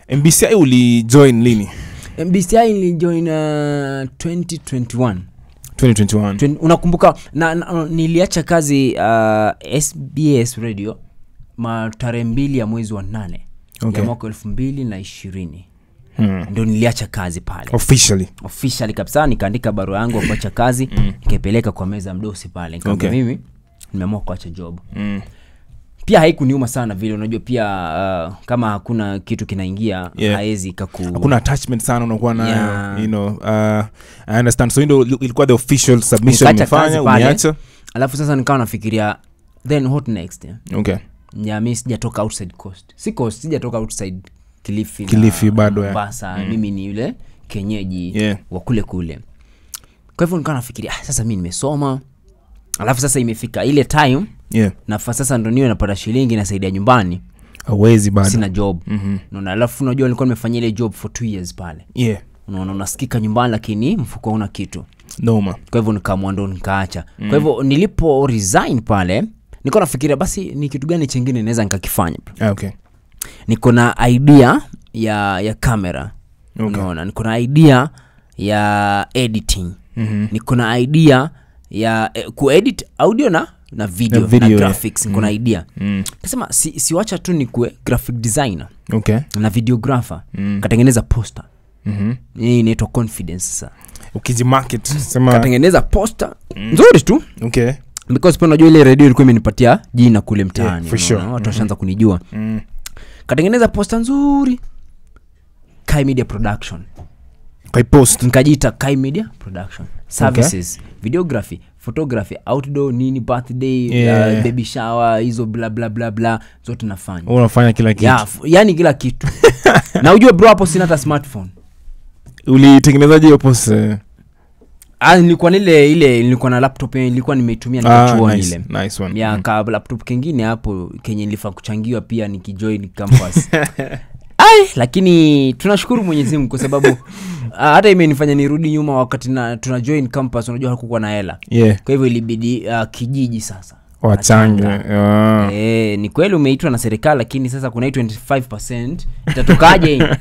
mbci ulijoin lini mbci nilijoin uh, 2021 2021 Twen- unakumbuka na, na, niliacha kazi uh, sbs radio ma tarehe mbili ya mwezi wa nane Okay. ya mwaka elfu mbili na ishirini hmm. ndo niliacha kazi pale officially officially kabisa nikaandika barua yangu ya kuacha kazi nikaipeleka kwa meza ya mdosi pale nikaambia Okay. mimi nimeamua kuacha job mm. pia haikuniuma sana vile unajua pia uh, kama hakuna kitu kinaingia Yeah. haezi kaku hakuna attachment sana unakuwa nayo Yeah. you know, uh, i understand so hii ndo ilikuwa the official submission Nikaacha kazi umefanya pale. umeacha alafu sasa nikawa nafikiria then what next yeah? okay ya mi sijatoka outside coast si coast sijatoka outside kilifi, Kilifi na bado, ya. mombasa mimi ni yule kenyeji Yeah. wa kule kule kwa hivyo nikawa nafikiria ah, sasa mi nimesoma alafu sasa imefika ile time yeah nafa sasa ndo niwe napata shilingi nasaidia nyumbani awezi bado sina job Mhm. naona alafu unajua nilikuwa nimefanyia ile job for two years pale yeah unaona unasikika nyumbani lakini mfuko una kitu noma kwa hivyo nikaamua ndo nikaacha mm. kwa hivyo nilipo resign pale nilikuwa nafikiria basi ni kitu gani chengine naweza nikakifanya ah, okay niko na idea ya ya kamera Okay. unaona niko na idea ya editing Mhm. niko na idea ya eh, kuedit audio na na video, Na video, na yeah. graphics niko na idea Mm. kasema si, siwacha tu nikue graphic designer okay na videographer Mm. katengeneza poster Mhm. hii inaitwa confidence sasa ukijimarket sema katengeneza poster nzuri tu okay because pia unajua ile redio ilikuwa imenipatia jina kule mtaani for unaona, sure. watu washaanza kunijua mm. katengeneza posta nzuri kai media production kwa post nikajiita kai media production services videography photography outdoor nini birthday Yeah. uh, baby shower hizo bla bla bla bla zote nafanya unafanya kila kitu ya, f- yani kila kitu na ujue bro hapo sina hata smartphone ulitengenezaje hiyo post eh? ah, nilikuwa nile ile nilikuwa na laptop yenye nilikuwa nimeitumia ah, nikachuoni nice, ile nice one ya Mm. ka laptop kengine hapo kenye nilifaa kuchangiwa pia nikijoin campus ai lakini tunashukuru mwenyezi mungu kwa sababu ah, hata imenifanya nirudi nyuma wakati na tuna join campus unajua hakukuwa na hela yeah kwa hivyo ilibidi uh, kijiji sasa wachange Achanga. ah. Eh, ni kweli umeitwa na serikali lakini sasa kuna hii 25 itatokaje hii?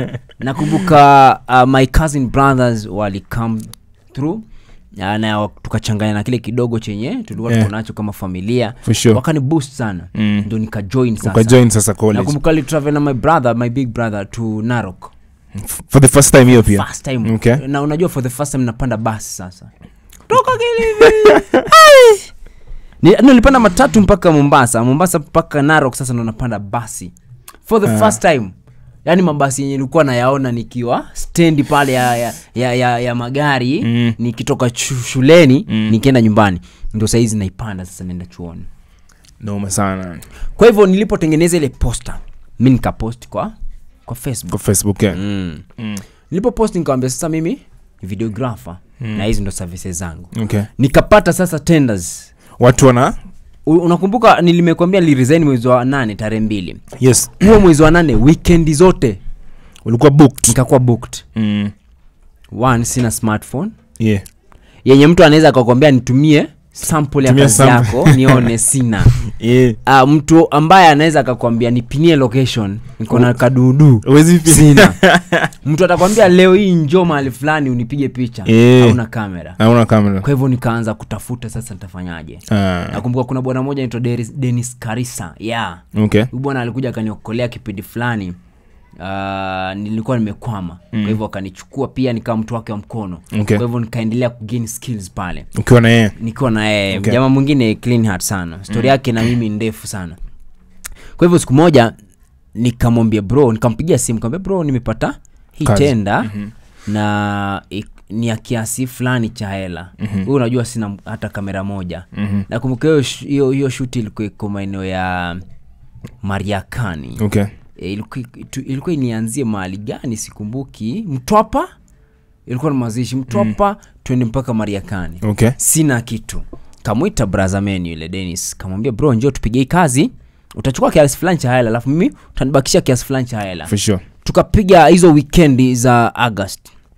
nakumbuka uh, my cousin brothers wali come through uh, na tukachanganya na kile kidogo chenye tulikuwa Yeah. tuko nacho kama familia for sure wakani boost sana Mm. ndo nikajoin sasa ukajoin sasa college nakumbuka litravel na my brother my big brother to narok F- for the first time hiyo pia first time Okay. na unajua for the first time napanda basi sasa toka Kilifi. Ai! Ni- no, nilipanda matatu mpaka mombasa mombasa mpaka narok sasa ndo napanda basi for the Ah. first time yaani mabasi yenye nilikuwa nayaona nikiwa stendi pale ya, ya, ya, ya, ya magari Mm. nikitoka chu- shuleni Mm. nikienda nyumbani ndo sahizi naipanda sasa naenda chuoni noma sana kwa hivyo nilipotengeneza ile posta mi nikapost kwa kwa facebook kwa facebook yeah. mm. mm. nilipopost nikawambia sasa mimi ni videographer Mm. na hizi ndo services zangu okay nikapata sasa tenders watu wana U- unakumbuka nilimekwambia niliresign mwezi wa nane tarehe mbili yes huo mwezi wa nane wikendi zote ulikuwa booked nikakuwa booked mm. one sina smartphone yeah yenye mtu anaweza akakwambia nitumie sample ya Tumia kazi sample. yako nione sina yeah uh, mtu ambaye anaweza akakwambia nipinie location niko na kadudu Huwezi pi- sina mtu atakwambia leo hii njo mahali fulani unipige picha Eh. hauna kamera hauna kamera kwa hivyo nikaanza kutafuta sasa nitafanyaje ah. nakumbuka kuna bwana moja naitwa Deris- denis karisa yeah okay huyu bwana alikuja akaniokolea kipindi fulani uh, nilikuwa nimekwama mm. kwa hivyo akanichukua pia nikawa mtu wake wa mkono Okay. kwa hivyo nikaendelea kugain skills pale ukiwa na yeye nikiwa na yeye Okay. jamaa mwingine clean heart sana stori yake na mimi ni ndefu sana kwa hivyo siku moja nikamwambia bro nikampigia simu nikamwambia bro nimepata hii Kazi. tenda mm-hmm. na ik- ni ya kiasi fulani cha hela mm-hmm. huu unajua sina m- hata kamera moja Mhm. nakumbuka hiyo sh- hiyo hiyo shuti ilikuwa iko maeneo ya mariakani okay E, ilikuwa tu- ilikuwa inianzie mahali gani sikumbuki mtwapa ilikuwa na mazishi mtwapa mm. twende mpaka mariakani okay sina kitu kamwita brazameni yule denis kamwambia bro njoo tupige hii kazi utachukua kiasi fulani cha hela alafu mimi utanibakishia kiasi fulani cha hela for sure tukapiga hizo wikendi za august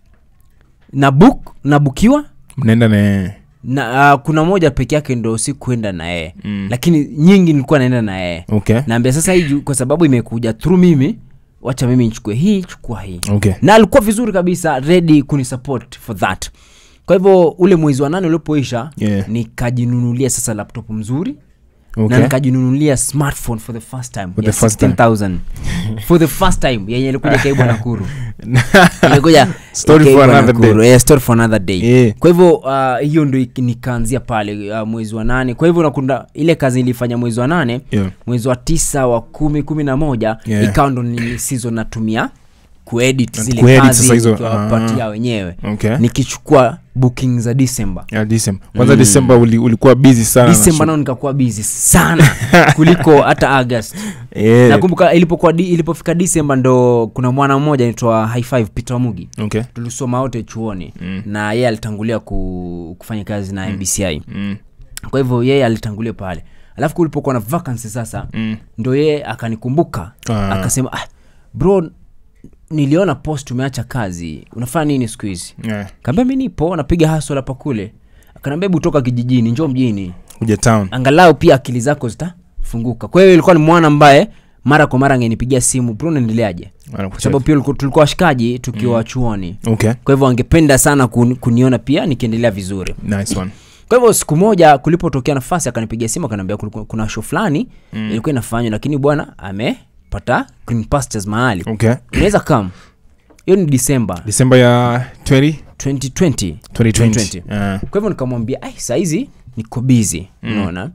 na book nabukiwa mnaenda na yeye na uh, kuna moja peke yake ndo sikuenda na yeye mm. lakini nyingi nilikuwa naenda na yeye okay naambia sasa hii juu- kwa sababu imekuja through mimi wacha mimi nichukue hii chukua hii okay na alikuwa vizuri kabisa ready kunisupport for that kwa hivyo ule mwezi wa nane ulipoisha Yeah. nikajinunulia sasa laptop mzuri okay na nikajinunulia smartphone for the first time For ya the first time. 16000 for the first time yenye ilikuja kaibwa nakuru ilikuja Story for ikaibwa another Nakuru. day. Yeah, story for another day Yeah. kwa hivyo uh, hiyo ndo iki- nikaanzia pale uh, mwezi wa nane kwa hivyo nakunda ile kazi nilifanya mwezi wa nane Yeah. mwezi wa tisa wa kumi kumi na moja Yeah. ikawa ndo ni season natumia kuedit Na zile kuedit kazi sasa hizo, nikiwapatia ah. wenyewe okay nikichukua booking za december yeah, December. kwanza December uli, ulikuwa busy sana na december shoot. nao nikakuwa busy sana kuliko hata august yeah. nakumbuka ilipokuwa di, ilipofika december ndo kuna mwana mmoja anaitwa high five peter mugi okay tulisoma wote chuoni Mm. na yeye alitangulia ku, kufanya kazi na mbci mm. kwa hivyo yeye alitangulia pale alafu kulipokuwa na vacancy sasa Mm. ndo yeye akanikumbuka Ah. akasema ah, bro niliona post umeacha kazi unafanya nini siku hizi yeah. kaambia mi nipo napiga hasol hapa kule akanaambia hebu toka kijijini njoo mjini kuja town angalau pia akili zako zitafunguka kwa hiyo ilikuwa ni mwana ambaye mara kwa mara angenipigia simu bro naendeleaje kwa sababu pia uliku- tulikuwa washikaji tukiwa chuoni okay kwa hivyo angependa sana kun, kuniona pia nikiendelea vizuri nice one kwa hivyo siku moja kulipotokea nafasi akanipigia simu akaniambia kulikuwa- kuna show fulani mm. ilikuwa inafanywa lakini bwana amepata green pastures mahali okay unaweza kam hiyo ni disemba December ya 20 2020 2020 Ah. kwa hivyo nikamwambia ai sahizi niko bizi unaona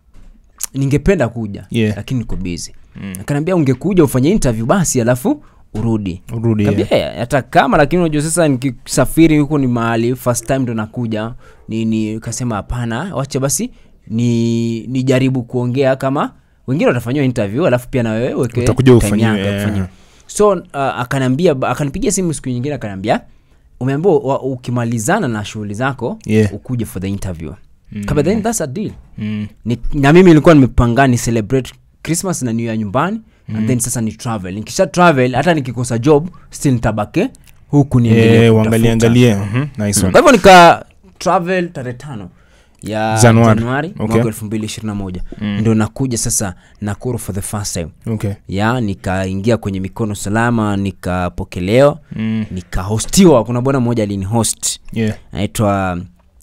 ningependa kuja Yeah. lakini niko bizi mm. akaniambia ungekuja ufanye interview basi alafu urudi urudi yeah. Kaambia, "Eh, hata kama lakini unajua sasa nikisafiri huko ni mahali first time ndo nakuja nini kasema hapana wacha basi ni nijaribu kuongea kama wengine watafanyiwa interview alafu pia na wewe weke Utakuja time ufanyiwe, yako ya yeah. kufanyiwa. so uh, akaniambia akanipigia simu siku nyingine akaniambia umeambiwa wa- ukimalizana na shughuli zako Yeah. ukuje for the interview mm. kama then that's a deal mm. ni, na mimi nilikuwa nimepanga ni celebrate christmas na new year nyumbani mm. and then sasa ni travel nikisha travel hata nikikosa job still nitabake huku niendelee yeah, kutafuta. uangalie angalie mhm, nice kwa one hivyo nika travel tarehe tano ya Januari. januari Okay. mwaka elfu mbili ishirini na moja ndo nakuja sasa nakuru for the first time okay ya nikaingia kwenye mikono salama nikapokelewa mm. nikahostiwa kuna bwana mmoja alinihost yeah anaitwa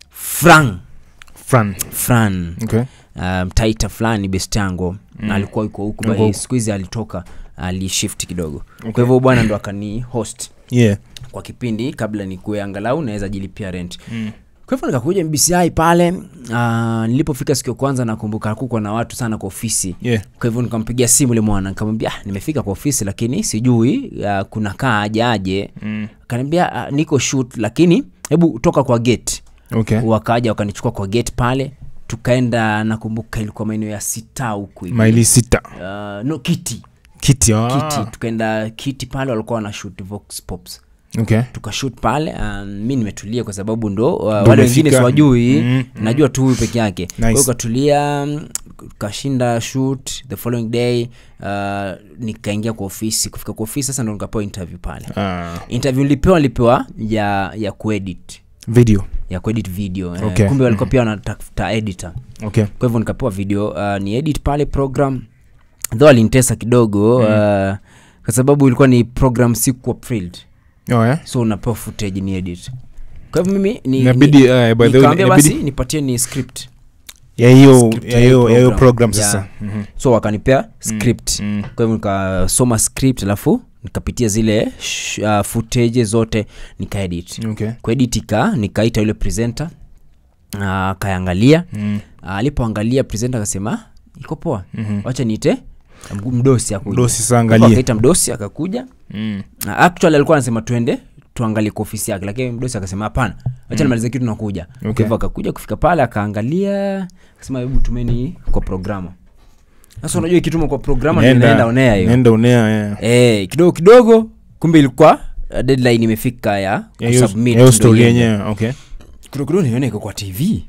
fran fran fran okay um, taita fulani best yangu mm. alikuwa yuko huku Yuko by huku. siku hizi alitoka alishift kidogo okay. kwa hivyo bwana ndo akani host yeah kwa kipindi kabla nikuwe angalau naweza jilipia rent mm. kwa hivyo nikakuja mbci pale uh, nilipofika siku ya kwanza nakumbuka hakukuwa na watu sana kwa ofisi yeah kwa hivyo nikampigia simu ule mwana nikamwambia ah, nimefika kwa ofisi lakini sijui uh, kuna kaa aje aje mm. akaniambia uh, niko shoot lakini hebu toka kwa gate okay wakaja wakanichukua kwa gate pale tukaenda nakumbuka ilikuwa maeneo ya sita huku hivi. maili sita uh, no kiti kiti ah. kiti tukaenda kiti pale walikuwa wana shoot vox pops okay tukashut pale um, mi nimetulia kwa sababu ndo uh, Ndo wale wengine umefika. siwajui Mm, najua tu huyu peke yake Kwa hiyo Nice. ukatulia mm, kashinda shoot the following day uh, nikaingia kwa ofisi kufika kwa ofisi sasa ndo nikapewa interview pale ah. interview nilipewa nilipewa ya ya kuedit video ya kuedit video eh, Okay. kumbe walikuwa pia wanatafuta editor okay kwa hivyo nikapewa video uh, ni edit pale program though alinitesa kidogo mm. uh, kwa sababu ilikuwa ni program sikuwa thrilled oh, yeah? so unapewa footage ni edit kwa hivyo mimi ni, Inabidi, ni, uh, by the way, nikaambia basi inabidi- nipatie ni script ya hiyo Script ya ya hiyo hiyo ya hiyo program. program Yeah. sasa Mhm. so wakanipea script mm. kwa hivyo nikasoma script alafu nikapitia zile sh, uh, footage zote nikaedit okay kuedit ika nikaita yule presenter uh, akaangalia mm. uh, alipoangalia presenter akasema iko poa Mhm. wacha niite mg- mdosi akuja. Mdosi sasa Kwa hivyo angalie. akaita mdosi akakuja mm. Uh, actually alikuwa anasema twende tuangalie kwa ofisi yake lakini mdosi akasema hapana wacha nimalize kitu nakuja Kwa Okay. hivyo akakuja kufika pale akaangalia akasema hebu tumeni kwa programa sasa unajua ikituma kwa programa ndio Nenda- inaenda onea hiyo nenda onea yeah. eh kidogo kidogo kumbe ilikuwa uh, deadline imefika ya Ya hiyo- kusubmit ya hiyo ndio story iende. yenyewe okay kidogo kidogo nione iko kwa tv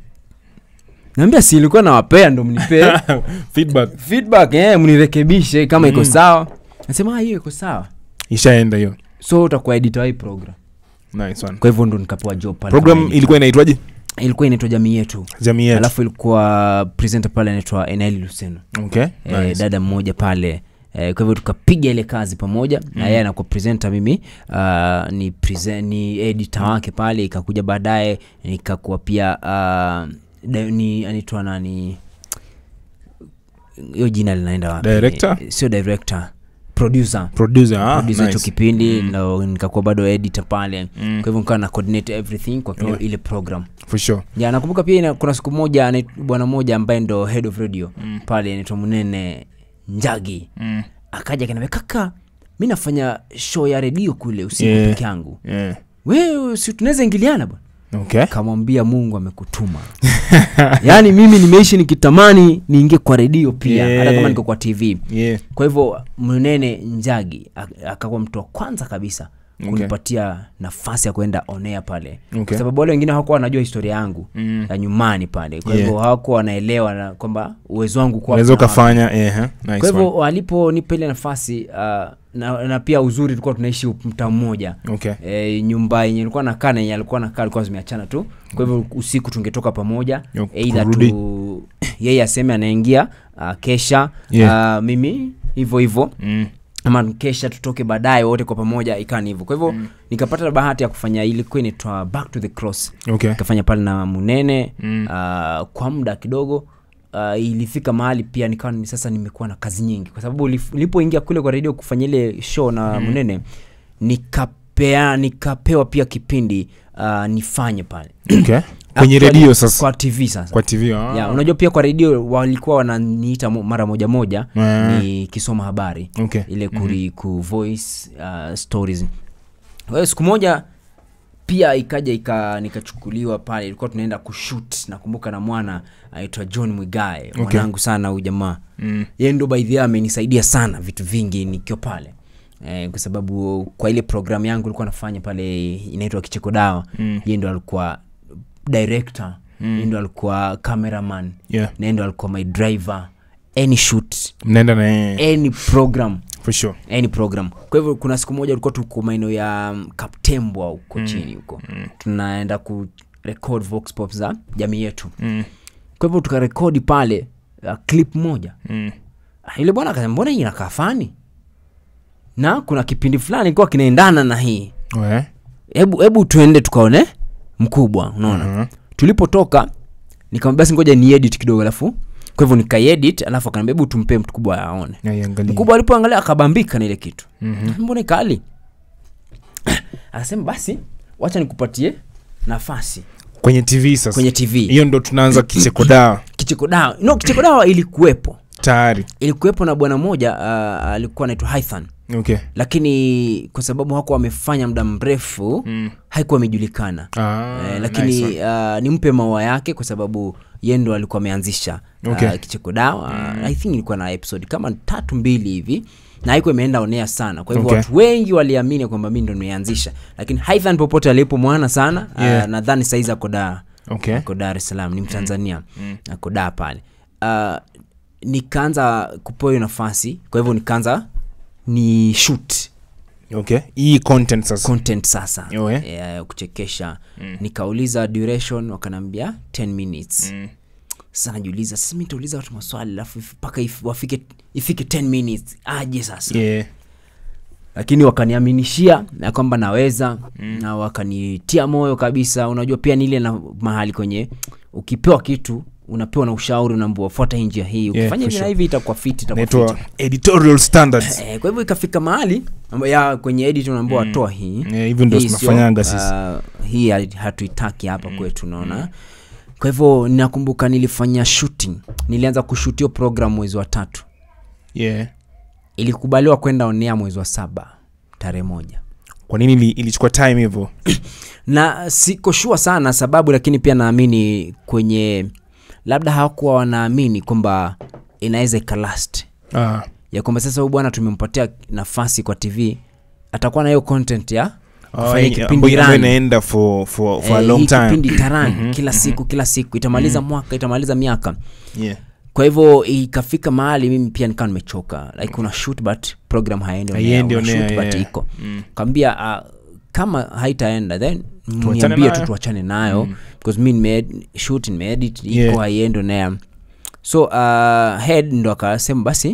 naambia si ilikuwa nawapea ndo mnipee feedback feedback eh, mnirekebishe kama iko sawa nasema "Ah, hiyo iko sawa ishaenda hiyo so utakuwa editor wa hii program nice one kwa hivyo ndo nikapewa job pale kama program editor. ilikuwa inaitwaje ilikuwa inaitwa jamii yetu jamii yetu alafu ilikuwa presenter pale anaitwa eneli luseno okay e, nice. dada mmoja pale Eh, kwa hivyo tukapiga ile kazi pamoja na yeye anakuwa presenter mimi uh, ni, present, ni editor wake pale ikakuja baadaye nikakuwa pia uh, da- ni anaitwa nani hiyo jina linaenda wapi Director? Eh, sio director producer producer ah, producer hicho nice. kipindi na nikakuwa bado editor pale Mm. kwa hivyo nikawa na coordinate everything kwa Yeah. ile program for sure ya nakumbuka pia ina, kuna siku moja anait- bwana mmoja ambaye ndo head of radio Mm. pale anaitwa munene njagi mm. akaja kanaambia kaka mi nafanya show ya redio kule usiku Yeah. peke yangu yeah. we si tunaweza ingiliana bwana okay kamwambia mungu amekutuma yaani mimi nimeishi nikitamani niingie kwa redio pia Yeah. hata kama niko kwa tv yeah kwa hivyo mnene njagi ak- akakuwa mtu wa kwanza kabisa Okay. kunipatia nafasi ya kwenda onea pale Okay. kwa sababu wale wengine hawakuwa wanajua historia yangu Mm. ya nyumbani pale kwa Yeah. hivyo hawakuwa wanaelewa na kwamba uwezo wangu kuwa unaweza kuna- ukafanya yeah, huh? nice kwa hivyo one. waliponipa ile nafasi uh, na, na pia uzuri tulikuwa tunaishi mtaa mmoja okay e, nyumba yenye ilikuwa nakaa na yenye alikuwa nakaa alikuwa zimeachana tu kwa hivyo usiku tungetoka pamoja Yo, eidha kurudi. tu yeye aseme anaingia uh, kesha Yeah. uh, mimi hivyo hivyo mm. ama kesha tutoke baadaye wote kwa pamoja ikawa ni hivyo kwa hivyo mm. nikapata bahati ya kufanya ilikuwa inaitwa back to the cross okay nikafanya pale na munene Mm. uh, kwa muda kidogo uh, ilifika mahali pia nikawa ni sasa nimekuwa na kazi nyingi kwa sababu ulif- nilipoingia kule kwa redio kufanya ile show na mm. munene nikapea nikapewa pia kipindi uh, nifanye pale okay kwenye Actually, redio sasa kwa tv sasa kwa tv ah. ya, unajua pia kwa redio walikuwa wananiita mo- mara moja moja Ah. nikisoma habari okay ile kuri, ku voice uh, stories kwa hiyo siku moja pia ikaja ika nikachukuliwa pale ilikuwa tunaenda kushut nakumbuka na mwana aitwa john mwigae mwanangu sana huyu jamaa mm. yeye ndo by the way amenisaidia sana vitu vingi nikiwa pale eh, kwa sababu kwa ile programu yangu ilikuwa nafanya pale inaitwa kicheko dawa Mm. yeye ndo alikuwa director mm. yeye ndo alikuwa cameraman yeah na yeye ndo alikuwa my driver any shoot mnaenda na yeye any program for sure any program kwa hivyo kuna siku moja ulikuwa tuko maeneo ya um, kaptembwa huko mm. chini huko mm. tunaenda ku record vox pop za jamii yetu mm. kwa hivyo tukarekodi pale uh, clip moja Mm. Ah, yule bwana akasema mbona hii inakaa fani na kuna kipindi fulani kuwa kinaendana na hii Ouais. hebu hebu tuende tukaone mkubwa unaona Mhm. tulipotoka nikamwambia basi ngoja ni edit kidogo alafu kwa hivyo nikaiedit alafu akaniambia hebu tumpe mkubwa aone Naiangalia. mkubwa alipoangalia akabambika na ile kitu Mhm. mbona ikali akasema basi wacha nikupatie nafasi kwenye tv sasa kwenye tv hiyo ndo tunaanza kicheko dawa kicheko dawa no kicheko dawa ilikuwepo tayari ilikuwepo na bwana mmoja uh, alikuwa anaitwa Hythan okay lakini kwa sababu hakuwa wamefanya muda mrefu Mm. haikuwa imejulikana Ah, eh, lakini nice one. uh, nimpe maua yake kwa sababu ye ndo alikuwa ameanzisha Okay. uh, kicheko dawa mm. i think ilikuwa na episode kama tatu mbili hivi na haikuwa imeenda onea sana kwa hivyo Okay. watu wengi waliamini kwamba mi ndo nimeanzisha lakini Hythan popote alipo mwana sana Yeah. uh, nadhani saizi ako daa okay ako dar es salaam ni mtanzania mm. ako daa pale uh, nikaanza kupewa hiyo nafasi kwa hivyo nikaanza ni shoot okay hii content sasa content sasa Yo, eh? ya kuchekesha nikauliza duration wakanaambia 10 minutes Mm. sasa najiuliza sasa mi nitauliza watu maswali alafu if- mpaka if, wafike ifike 10 minutes aje sasa yeah lakini wakaniaminishia na kwamba naweza mm. na wakanitia moyo kabisa unajua pia nile na mahali kwenye ukipewa kitu unapewa na ushauri unaambua fuata hii njia hii ukifanya for hivi na sure. hivi itakuwa fiti itakuwa inaitwa fiti editorial standards eh, kwa hivyo ikafika mahali amba- ya kwenye edit unaambua mm. toa hii Eh, hivyo ndio Hii sio, tunafanyanga sisi uh, hii hali- hatuitaki hapa mm. kwetu unaona kwa hivyo nakumbuka nilifanya shooting nilianza kushutio program mwezi wa tatu yeah ilikubaliwa kwenda onea mwezi wa saba tarehe moja kwa nini ili- ilichukua time hivyo na siko shua sana sababu lakini pia naamini kwenye labda hawakuwa wanaamini kwamba inaweza ikalast ah ya kwamba sasa huyu bwana tumempatia nafasi kwa tv atakuwa na hiyo content ya kufanya hii- kipindi ambayo- ambayo run. inaenda for for for a Eh, long hii time kipindi taran kila siku kila siku itamaliza mwaka itamaliza miaka yeah kwa hivyo ikafika mahali mimi pia nikawa nimechoka like una shoot but program haendi on air, Haiendi una on air, shoot but yeah. iko kaambia uh, kama haitaenda then Tuachane niambie tu nayo. tuachane nayo because mi nime shoot nimeedit iko Yeah. haiendi on air so uh, head ndo akasema basi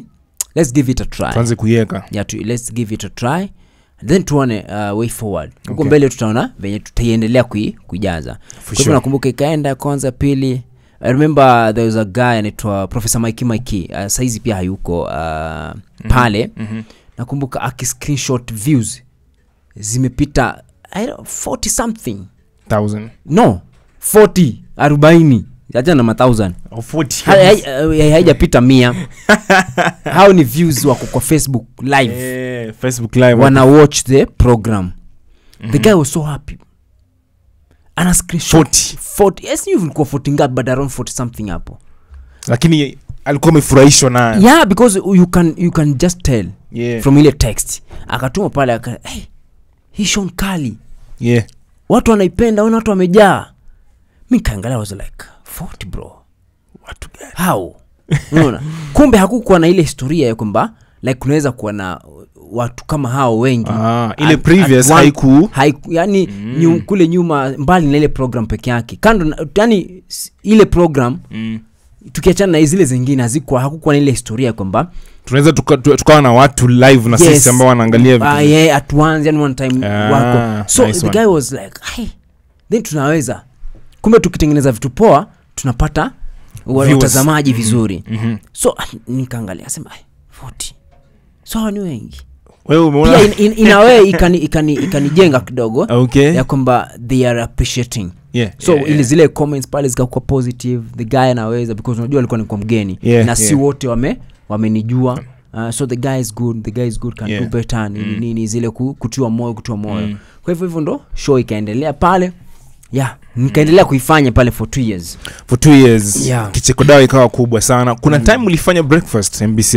let's give it a try tuanze kuiweka yeah, tu, let's give it a try then tuone uh, way forward huko Okay. mbele tutaona venye tutaiendelea kui, kuijaza kwa hivyo sure. nakumbuka ikaenda kwanza pili I remember there was a guy anaitwa professor Mikey Mikey uh, saizi pia hayuko uh, pale Mhm. nakumbuka akiscreenshot views zimepita I don't, 40 something Thousand. no 40 arobaini acha na mathousand Or 40. Ha- hai- hai- haijapita mia hao ni views wako kwa facebook live Eh, facebook live wana watch the program the guy was so happy ana screenshot 40 40 yes you ilikuwa 40 ngapi but around 40 something hapo lakini alikuwa amefurahishwa nayo yeah because you can you can just tell yeah. from ile text akatuma pale aka hey, hii Sean kali yeah. watu wanaipenda wana watu wamejaa mi kaangalia was like 40 bro watu gani how unaona kumbe hakukuwa na ile historia ya kwamba like kunaweza kuwa na watu kama hao wengi ah, ile At- previous at one- haiku haiku yani mm. nyu, kule nyuma mbali na ile program peke yake kando na- yani s- ile program mm. tukiachana na zile zingine hazikuwa hakukuwa na ile historia ya kwamba tunaweza tuka- tu- tukawa na watu live na Yes. sisi ambao wanaangalia vitu uh, yeah, at once yani one time Ah, wako so nice the one. guy was like hey, then tunaweza kumbe tukitengeneza vitu poa tunapata wa- Viewers. watazamaji vizuri Mhm. so ah, nikaangalia sema "Ai, 40 so hawa ni wengi wewe umeona pia in, in, in a way ikani, ikani, ikanijenga kidogo okay ya kwamba they are appreciating yeah, so yeah, ili yeah. zile comments pale zikakuwa positive the guy anaweza because unajua alikuwa nikuwa mgeni Yeah, na si yeah. wote wame wamenijua uh, so the guy is good the guy is good can Yeah. do better nini nini zile ku, kutiwa moyo kutiwa moyo Mm. kwa hivyo hivyo ndo show ikaendelea pale yeah nikaendelea kuifanya pale for two years for two years Yeah. kicheko dawa ikawa kubwa sana kuna time ulifanya breakfast mbci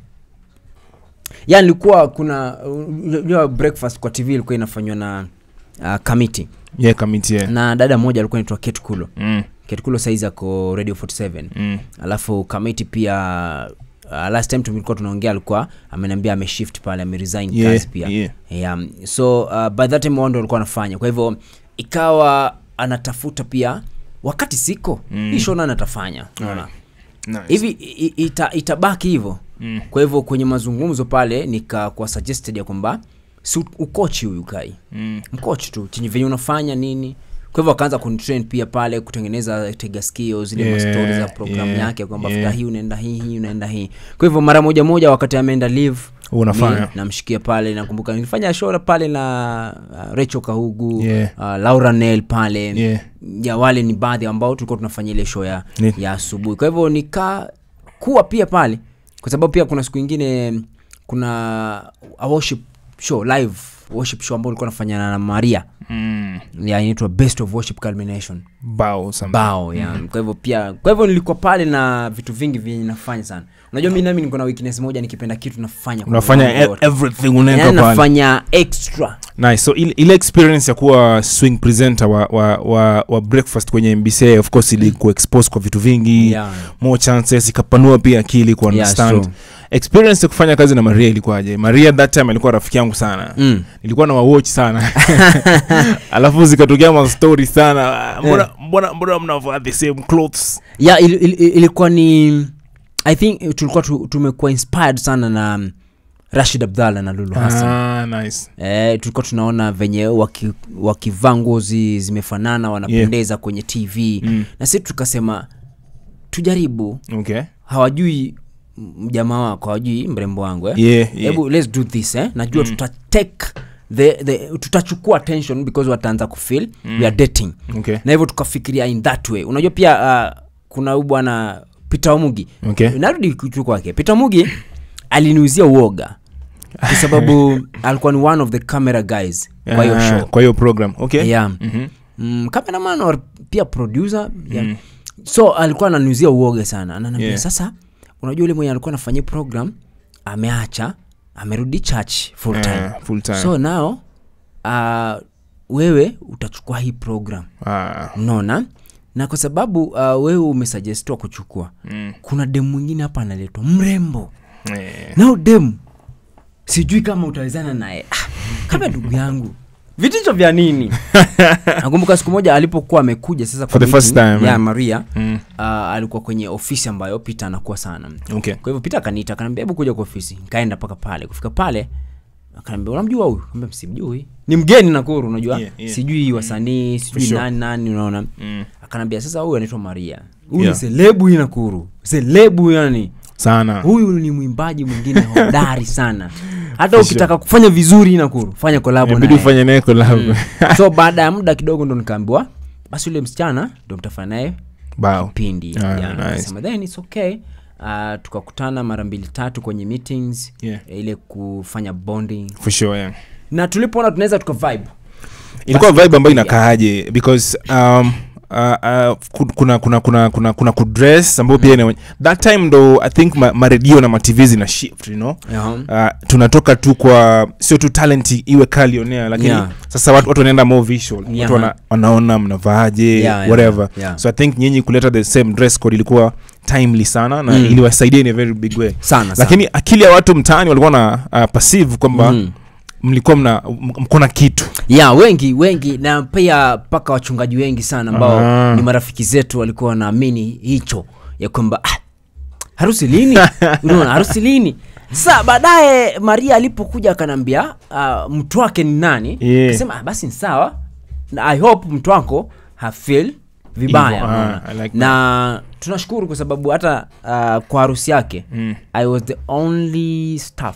ya nilikuwa kuna unajua breakfast kwa tv ilikuwa inafanywa na uh, committee yeah kamiti yeah. na dada mmoja alikuwa naitwa ketkulo mm. ketkulo saizi ako radio 47 Mm. alafu kamiti pia uh, last time tulikuwa tunaongea alikuwa ameniambia ameshift pale ameresign Yeah, kazi pia yeah. yeah. so uh, by that time wao ndo alikuwa anafanya kwa hivyo ikawa anatafuta pia wakati siko Mm. mm. hii shona anatafanya unaona Nice. hivi i- ita, itabaki hivyo Mm. kwa hivyo kwenye mazungumzo pale nikakuwa suggested ya kwamba si u- ukochi huyu kai Mm. mkochi tu chenye venye unafanya nini kwa hivyo akaanza kunitrain pia pale kutengeneza tega skio zile Yeah, yeah, mastori za programu yeah, yake kwamba yeah. yeah. hii unaenda hii hii unaenda hii kwa hivyo mara moja moja wakati ameenda live unafanya mi namshikia pale nakumbuka nilifanya show pale na uh, Rachel Kahugu Yeah. uh, Laura Nel pale Yeah. ya wale ni baadhi ambao tulikuwa tunafanya ile show ya, Ni- ya asubuhi kwa hivyo nikakuwa pia pale kwa sababu pia kuna siku ingine kuna a worship show live worship show ambao ulikuwa nafanyana na Maria mm. ya inaitwa best of worship culmination bao some- bao ya kwa hivyo pia kwa hivyo nilikuwa pale na vitu vingi vyenye nafanya sana unajua mi nami niko na weakness moja nikipenda kitu nafanya kwa unafanya moyo wangu e- wote. everything unaweka Yaani pale nafanya extra nice so ile, ile experience ya kuwa swing presenter wa, wa, wa, wa breakfast kwenye mbca of course ili kuexpose kwa vitu vingi Yeah. more chances ikapanua pia akili ku Yeah, understand true. experience ya kufanya kazi na maria ilikuwaje maria that time alikuwa rafiki yangu sana Mm. nilikuwa na wawatch sana alafu zikatokea mastori sana mbona mbona mbona mnavaa the same clothes yeah, il, il, il, ilikuwa ni i think eh, tulikuwa tu, tumekuwa inspired sana na um, rashid abdallah na lulu hassan ah, nice Eh, tulikuwa tunaona venye waki- wakivaa nguo zi- zimefanana wanapendeza yeah. kwenye tv Mm. na sisi tukasema tujaribu okay hawajui m- mjamaa wako hawajui mrembo wangu eh? yeah, yeah. hebu let's do this eh? najua mm. tutatake the, the, tutachukua attention because wataanza kufeel mm. we are dating okay na hivyo tukafikiria in that way unajua pia uh, kuna huyu bwana peter omugi okay narudi tu kwake peter mugi aliniuzia uoga kwa sababu alikuwa ni one of the camera guys kwa hiyo Ah, show kwa hiyo program okay yeah. Mhm. mm, cameraman or pia producer yeah. so alikuwa ananiuzia uoga sana ananiambia Yeah. sasa unajua ule mwenye alikuwa anafanyia program ameacha amerudi church full time Ah, full time so now uh, wewe utachukua hii program ah. unaona na kwa sababu uh, wewe umesuggestiwa kuchukua mm. kuna demu mwingine hapa analetwa mrembo eh. nao demu sijui kama utawezana naye ah, kama ndugu yangu vitisho vya nini nakumbuka siku moja alipokuwa amekuja sasa For the kwa first meeting time, ya eh. maria Mm. uh, alikuwa kwenye ofisi ambayo peter anakuwa sana okay kwa hivyo peter akaniita akaniambia hebu kuja kwa ofisi nikaenda mpaka pale kufika pale akaniambia unamjua huyu Nikamwambia, simjui ni mgeni nakuru unajua Yeah, yeah. sijui wasanii sijui sure. nani nani unaona mm. akaniambia sasa huyu anaitwa maria huyu Yeah. ni selebu hii nakuru selebu yani sana huyu ni mwimbaji mwingine hodari sana hata For ukitaka kufanya vizuri nakuru fanya kolabo inabidi naye ufanye naye collab so baada ya muda kidogo ndo nikaambiwa basi yule msichana ndo mtafanya naye bao pindi Ah, yeah, nice. nikasema, then it's okay uh, tukakutana mara mbili tatu kwenye meetings Yeah. ile kufanya bonding for sure yeah. na tulipoona tunaweza tuka vibe ilikuwa vibe ambayo tukapiga. inakaaje because um, uh, uh, ku- kuna kuna kuna kuna kuna kudress ambayo pia ina- that time ndo i think ma, maredio na matv zina shift you know yeah. uh, tunatoka tu kwa sio tu talent iwe kalionea lakini Yeah. sasa watu, watu wanaenda more visual Yeah. watu wana, wanaona mnavaaje Yeah, yeah, whatever yeah. so i think nyinyi kuleta the same dress code ilikuwa timely sana na Mm. iliwasaidia in a very big way sana sana. lakini akili ya watu mtaani walikuwa na uh, passive kwamba Mhm. mlikuwa mna m- mko na kitu ya wengi wengi na pia mpaka wachungaji wengi sana ambao Ah. ni marafiki zetu walikuwa wanaamini hicho ya kwamba ah, harusi lini unaona harusi lini sasa baadaye maria alipokuja akanaambia uh, mtu wake ni nani Yeah. akasema ah, basi ni sawa na i hope mtu wako hafil vibaya Hivyo, ah, unaona. I like na tunashukuru kwa sababu hata uh, kwa harusi yake Mm. i was the only staff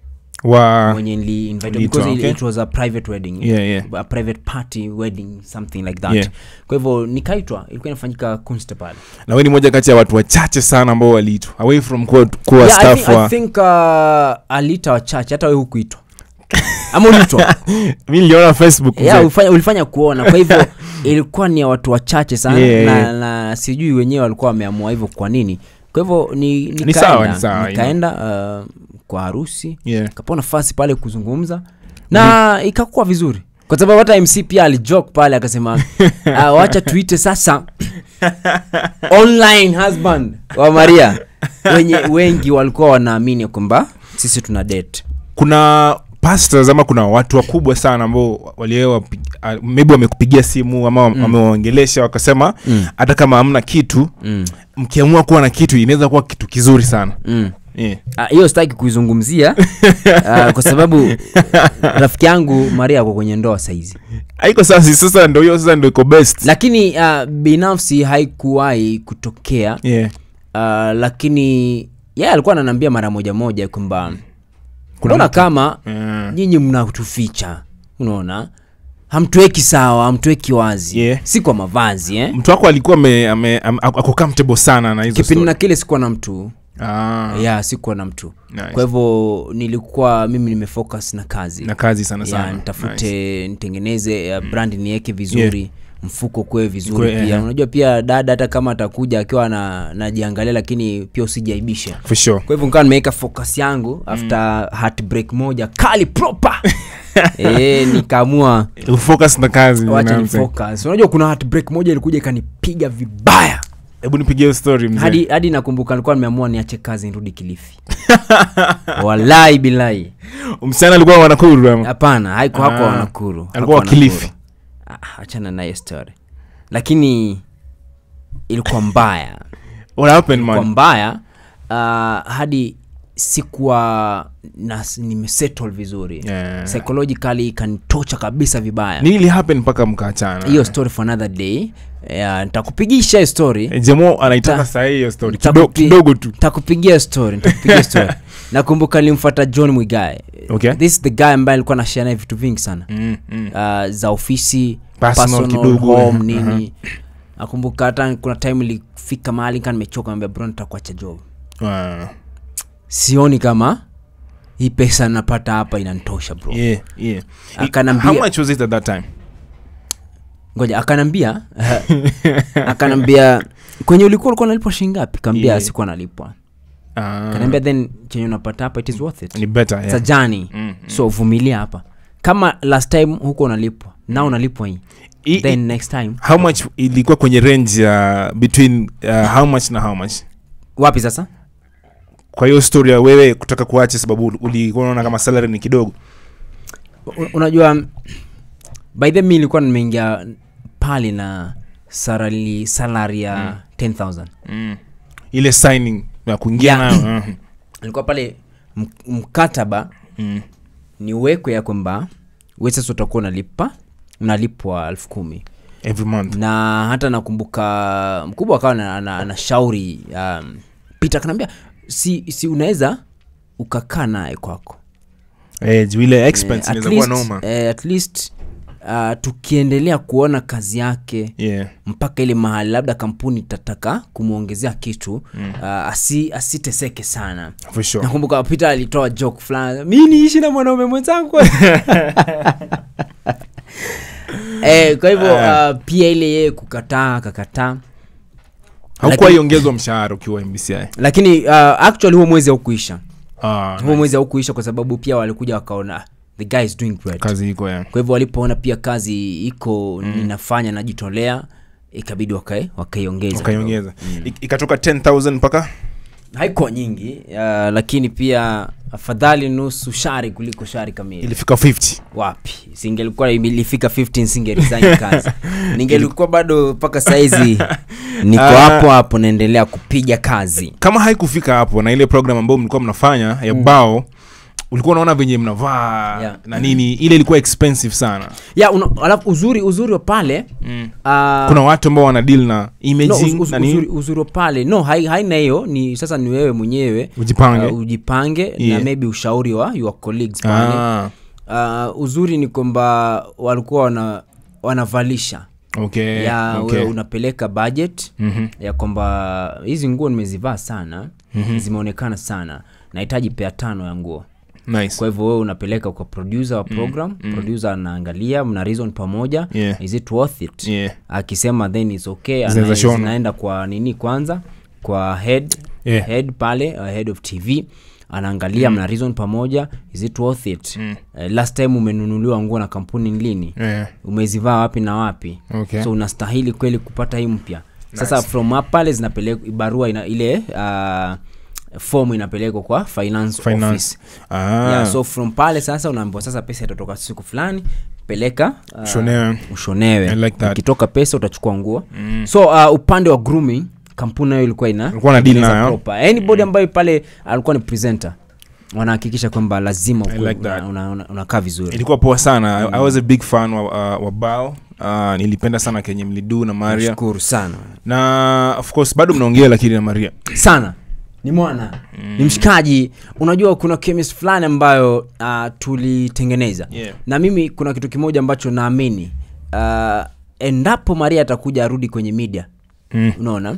wa mwenye nili invited Uliitwa, because okay. it was a private wedding Yeah, yeah. a private party wedding something like that Yeah. kwa hivyo nikaitwa ilikuwa inafanyika kunste pale na we ni moja kati ya watu wachache sana ambao waliitwa away from kuwa, kuwa yeah, I staff think, I wa think uh, alita wachache hata we hukuitwa ama uliitwa mi niliona facebook yeah, mzee. ulifanya, ulifanya kuona kwa hivyo ilikuwa ni ya watu wachache sana Yeah, na, yeah. na sijui wenyewe walikuwa wameamua hivyo kwa nini kwa hivyo ni, Ni sawa, ni sawa, nikaenda, nikaenda uh, kwa harusi Yeah. kapewa nafasi pale kuzungumza na ikakuwa vizuri kwa sababu hata mc pia alijok pale akasema uh, wacha tuite sasa online husband wa maria wenye wengi walikuwa wanaamini kwamba sisi tuna date kuna pastors ama kuna watu wakubwa sana ambao waliewa maybe wamekupigia simu ama wamewaongelesha wakasema Mm. hata kama hamna kitu mm. mkiamua kuwa na kitu inaweza kuwa kitu kizuri sana Mm. yeah. Ah, hiyo sitaki kuizungumzia uh, kwa sababu rafiki yangu maria ako kwenye ndoa saizi haiko sasa sasa ndo hiyo sasa ndo iko best lakini uh, binafsi haikuwahi kutokea yeah. uh, lakini yeye alikuwa ananiambia mara moja moja kwamba Kuna unaona kama Mm. nyinyi mnatuficha unaona hamtuweki sawa hamtuweki wazi Yeah. si kwa mavazi eh? mtu wako alikuwa ame, ame, am, ako comfortable sana na hizo kipindi story. na kile sikuwa na mtu ah, ya sikuwa na mtu nice. kwa hivyo nilikuwa mimi nimefocus na kazi na kazi sana ya sana nitafute nitengeneze uh, brand niweke vizuri mfuko kuwe vizuri Kwe- pia eh. unajua pia dada hata kama atakuja akiwa na najiangalia lakini pia usijaibishe for sure kwa hivyo nikawa nimeweka focus yangu after heartbreak moja kali proper e, nikaamua focus na kazi you wacha know ni what I'm saying? focus unajua kuna heartbreak moja ilikuja ikanipiga vibaya hebu nipigie hiyo story mzee hadi hadi nakumbuka nilikuwa nimeamua niache kazi nirudi kilifi walai bilai msichana alikuwa wanakuru ama hapana haiko hako Ah, wanakuru alikuwa Hakuwa Kilifi. Nakuru. Ah, achana naye story lakini ilikuwa mbaya what happened kwa man mbaya uh, hadi sikuwa na nimesettle vizuri Yeah. psychologically ikanitocha kabisa vibaya nini ili happen mpaka mkaachana hiyo story for another day yeah, nitakupigisha hiyo story Eh, jemo anaitaka Ta- sahii hiyo story Nitakupi- kidogo, kidogo tu nitakupigia story nitakupigia story nakumbuka nilimfuata john mwigae Okay. this is the guy ambaye alikuwa nashia naye vitu vingi sana mm, mm. uh, za ofisi Personal personal, kidogo, home eh, nini nakumbuka hata kuna time ilifika mahali kaa nimechoka ambia bro nitakuacha job Ah, sioni kama hii pesa napata hapa inantosha bro yeah, yeah. Akanambia- how much was it at that time ngoja akanambia akanambia kwenye ulikuwa ulikuwa nalipwa shilingi ngapi kaambia Yeah. sikuwa nalipwa Ah, kanaambia then chenye unapata hapa it is worth it ni better It's a yeah. journey Mm, so vumilia hapa kama last time huko unalipwa na unalipwa hii I- then next time how much ilikuwa kwenye range ya between uh, how much na how much wapi sasa kwa hiyo story ya wewe kutaka kuacha sababu ulikuwa unaona kama salary ni kidogo U- unajua by the mi nilikuwa nimeingia pale na sarali salari ya 10000 mm. ile signing ya kuingia Yeah. nayo mhm. nilikuwa pale m- mkataba mm. ni uwekwe ya kwamba we sasa utakuwa unalipa unalipwa elfu kumi every month na hata nakumbuka mkubwa akawa na- ana- anashauri um, pita kanaambia si, si unaweza ukakaa naye kwako eh, juu ile expense Eh, at inaweza kuwa least- noma eh, at least uh, tukiendelea kuona kazi yake yeah mpaka ile mahali labda kampuni itataka kumwongezea kitu mm. uh, asi, asiteseke sana for sure nakumbuka peter alitoa joke fulani mi niishi na mwanaume mwenzangu eh, kwa hivyo uh, pia ile yeye kukataa akakataa haukuwa Lakini- iongezwa mshahara ukiwa mbci lakini uh, actually huo mwezi haukuisha ah, huo mwezi haukuisha kwa sababu pia walikuja wakaona "Ah, the guy is doing great kazi iko ya kwa hivyo walipoona pia kazi iko mm. ninafanya najitolea ikabidi wakai wakaiongeza ukaiongeza Ik- ikatoka 10000 mpaka haikuwa nyingi uh, lakini pia afadhali nusu shari kuliko shari kamili ilifika 50 wapi singelikuwa ilifika 15 singeresign kazi ningelikuwa bado mpaka saizi niko Ah. hapo hapo naendelea kupiga kazi kama haikufika hapo na ile program ambayo mlikuwa mnafanya ya bao ulikuwa unaona venye mnavaa Yeah. na nini ile ilikuwa expensive sana ya una, alafu uzuri uzuri wa pale mm. uh, kuna watu ambao wana deal na no, imaging uz, uz, na nini uzuri, uzuri wa pale no hai- haina hiyo ni sasa ni wewe mwenyewe ujipange uh, ujipange Yeah. na maybe ushauri wa your colleagues pale ah, uh, uzuri ni kwamba walikuwa wana wanavalisha okay, ya okay. wewe unapeleka budget Mhm. ya kwamba hizi nguo nimezivaa sana mm-hmm. zimeonekana sana nahitaji pea tano ya nguo nice kwa hivyo wewe unapeleka kwa producer wa program mm, producer anaangalia mna reason pamoja Yeah. is it worth it yeah. akisema then is okay Zinaweza ana- shona. zinaenda kwa nini kwanza kwa head Yeah. head pale uh, head of tv anaangalia mna reason pamoja is it worth it Mm. uh, last time umenunuliwa nguo na kampuni lini Yeah. umezivaa wapi na wapi Okay. so unastahili kweli kupata hii mpya sasa nice. from up pale zinapelekwa barua ina, ile uh, fomu inapelekwa kwa finance, Finance. office Ah, yeah, so from pale sasa unaambiwa sasa pesa itatoka siku fulani peleka uh, Shonewe. ushonewe I like that. ukitoka pesa utachukua nguo mm. so uh, upande wa grooming kampuni nayo ilikuwa ina Ilikuwa na deal tengeneza nayo. proper. anybody ambayo pale alikuwa ni presenter wanahakikisha kwamba lazima ukuwe like that. una- una- una- unakaa vizuri ilikuwa poa sana I, i was a big fan wa, uh, wa bao uh, nilipenda sana kenye mlidu na maria shukuru sana na of course bado mnaongea lakini na maria sana ni mwana mm. ni mshikaji unajua kuna chemist fulani ambayo uh, tulitengeneza Yeah. na mimi kuna kitu kimoja ambacho naamini uh, endapo maria atakuja arudi kwenye media mm. unaona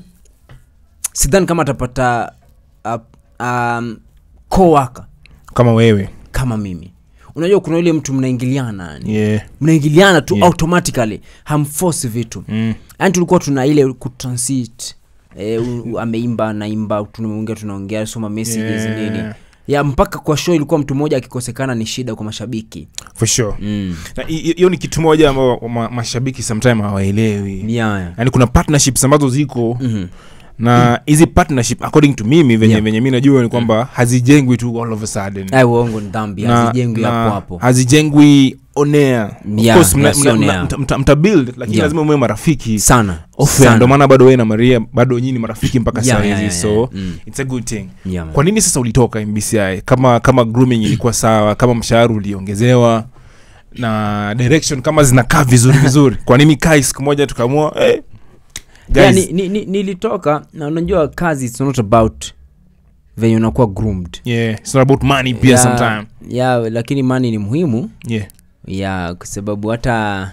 sidhani kama atapata uh, um, coworker kama wewe kama mimi unajua kuna yule mtu mnaingiliana yani yeah. mnaingiliana tu Yeah. automatically hamforce vitu mm. yani tulikuwa tuna ile kutransit e, ameimba naimba tunaongea tunaongea soma messages Yeah. nini ya mpaka kwa show ilikuwa mtu mmoja akikosekana ni shida kwa mashabiki for sure mm. Na hi- hi- hiyo ni kitu moja ambao ma, mashabiki sometime hawaelewi yeah, yeah. yaani kuna partnerships ambazo ziko Mhm. na hizi partnership according to mimi venye Yeah. venye mi najua ni kwamba hazijengwi tu all of a sudden Ai, uongo ni dhambi Na- hazijengwi na hapo hapo hazijengwi onea Yeah, yeah, si on air. mtabuild lakini Yeah. lazima mwe marafiki sana Off-air, Sana. ndo maana bado wewe na maria bado nyinyi ni marafiki mpaka Yeah, saa yeah, hizi yeah, so yeah. Mm. it's a good thing Yeah, man. kwa nini sasa ulitoka mbci kama kama grooming ilikuwa sawa kama mshahara uliongezewa na direction kama zinakaa vizuri vizuri kwa nini kai siku moja tukaamua eh, yeah, guys, ni, ni, ni, nilitoka na unajua kazi it's not about venye unakuwa groomed yeah, it's not about money pia yeah, sometime yeah, lakini mani ni muhimu yeah ya kwa sababu hata